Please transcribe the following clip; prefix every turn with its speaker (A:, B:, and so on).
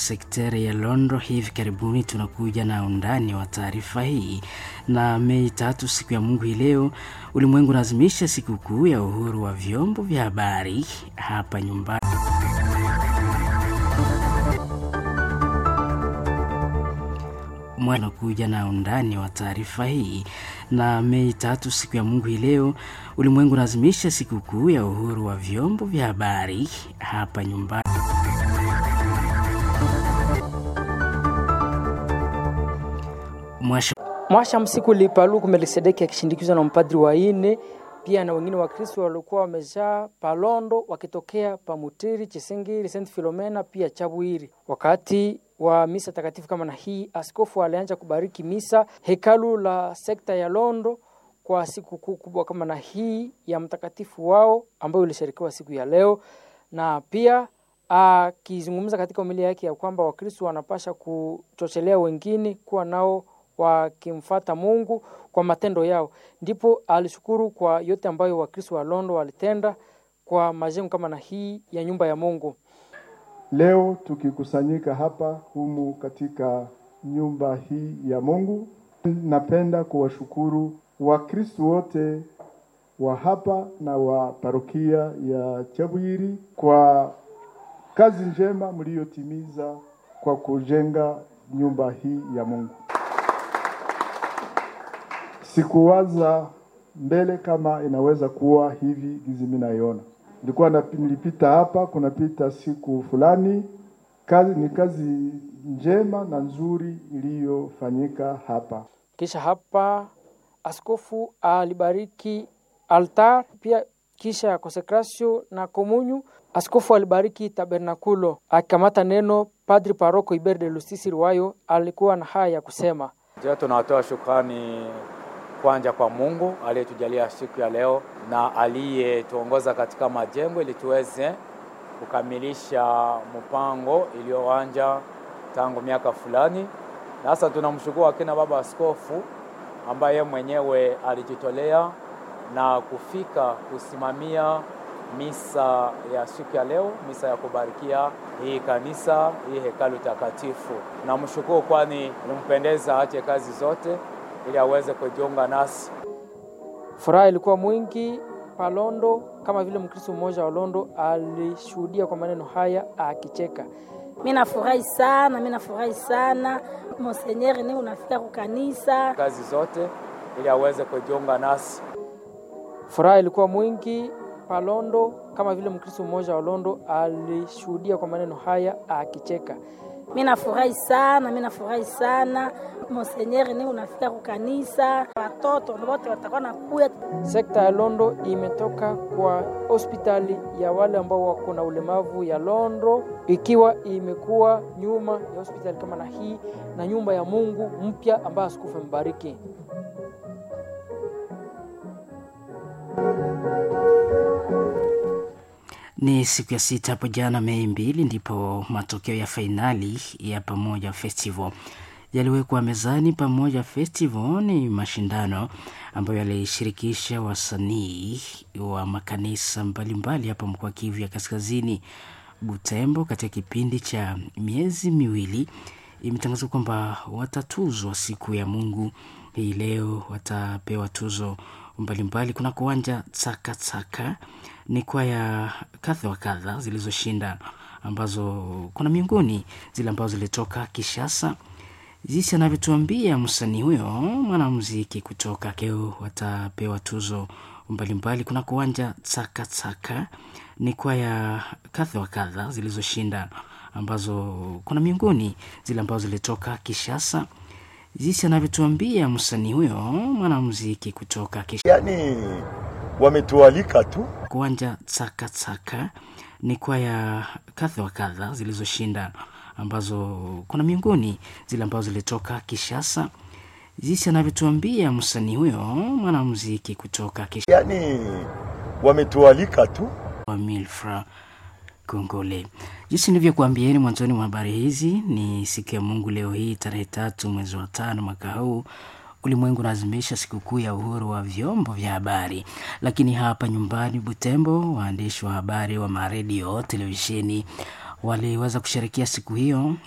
A: sekteri ya Londo. Hivi karibuni tunakuja na undani wa taarifa hii. Na Mei tatu, siku ya Mungu hii leo, ulimwengu unaadhimisha sikukuu ya uhuru wa vyombo vya habari hapa nyumbani. Unakuja na undani wa taarifa hii. Na Mei tatu, siku ya Mungu hii leo, ulimwengu unaadhimisha sikukuu ya uhuru wa vyombo vya habari hapa nyumbani. Mwasha
B: Mwasha Msiku Lipaluku Melkisedeki akishindikizwa na mpadri wa ine pia na wengine Wakristo waliokuwa wamejaa Palondo wakitokea Pamutiri, Chisingiri, St Filomena pia Chabwiri. Wakati wa misa takatifu kama na hii, askofu alianza kubariki misa hekalu la sekta ya Londo kwa siku kuu kubwa kama na hii ya mtakatifu wao ambayo ilisherekewa siku ya leo, na pia akizungumza katika homilia yake ya kwamba Wakristo wanapasha kuchochelea wengine kuwa nao wakimfata Mungu kwa matendo yao. Ndipo alishukuru kwa yote ambayo Wakristo wa Londo walitenda kwa majengo kama na hii ya nyumba ya Mungu.
C: Leo tukikusanyika hapa humu katika nyumba hii ya Mungu, napenda kuwashukuru Wakristo wote wa hapa na wa parokia ya Chabwiri kwa kazi njema mliyotimiza kwa kujenga nyumba hii ya Mungu. Sikuwaza mbele kama inaweza kuwa hivi gizi mimi naiona. Nilikuwa nilipita hapa, kunapita siku fulani, kazi ni kazi njema na nzuri iliyofanyika hapa.
B: Kisha hapa askofu alibariki altar, pia kisha ya konsekrasio na komunyu, askofu alibariki tabernakulo. Akikamata neno, padri paroko Iber de Lusisi Riwayo alikuwa na haya ya kusema:
D: Je, tunatoa shukrani kwanza kwa Mungu aliyetujalia siku ya leo na aliyetuongoza katika majengo ili tuweze kukamilisha mpango iliyoanza tangu miaka fulani. Na sasa tunamshukuru akina baba askofu ambaye mwenyewe alijitolea na kufika kusimamia misa ya siku ya leo, misa ya kubarikia hii kanisa, hii hekalu takatifu. Namshukuru kwani limpendeza ache kazi zote ili aweze kujiunga nasi.
B: Furaha ilikuwa mwingi Palondo, kama vile Mkristo mmoja wa Londo alishuhudia kwa maneno haya akicheka.
E: Mimi nafurahi sana, mimi nafurahi sana Monsenyeri, ni unafika kukanisa
D: kazi zote ili aweze kujiunga nasi.
B: Furaha ilikuwa mwingi Palondo, kama vile Mkristo mmoja wa Londo alishuhudia kwa maneno haya akicheka.
E: Mimi nafurahi sana, mimi nafurahi sana Monsenyeri, ni unafika kukanisa, watoto wote watakuwa nakuya.
B: Sekta ya Londo imetoka kwa hospitali ya wale ambao wako na ulemavu ya Londo, ikiwa imekuwa nyuma ya hospitali kama na hii na nyumba ya Mungu mpya ambayo askofu amebariki.
A: Ni siku ya sita hapo jana Mei mbili ndipo matokeo ya fainali ya Pamoja Festival yaliwekwa mezani. Pamoja Festival ni mashindano ambayo yalishirikisha wasanii wa makanisa mbalimbali hapa mkoa Kivu ya Kaskazini, Butembo. Katika kipindi cha miezi miwili, imetangazwa kwamba watatuzwa siku ya Mungu hii leo, watapewa tuzo mbalimbali kuna kuwanja Tsakatsaka ni kwaya kadha wa kadha zilizoshinda ambazo kuna miongoni zile ambazo zilitoka Kishasa, jinsi anavyotuambia msanii huyo mwanamuziki kutoka Keo, watapewa tuzo mbalimbali. Kuna kuwanja Tsakatsaka ni kwaya kadha wa kadha zilizoshinda ambazo kuna miongoni zile ambazo zilitoka Kishasa, jinsi anavyotuambia msanii huyo mwanamuziki kutoka Kishasa.
F: Yani wametualika tu
A: kuwanja Tsakatsaka ni kwaya kadha wa kadha zilizoshinda ambazo kuna miongoni zile ambazo zilitoka Kishasa, jinsi anavyotuambia msanii huyo mwanamuziki kutoka Kishasa.
F: Yani wametualika tu
A: wa Milfra Kongole. Jinsi nilivyokuambieni mwanzoni mwa habari hizi, ni siku ya Mungu leo hii tarehe tatu mwezi wa tano mwaka huu ulimwengu unaadhimisha sikukuu ya uhuru wa vyombo vya habari. Lakini hapa nyumbani Butembo, waandishi wa habari wa maredio, televisheni waliweza kusherekea siku hiyo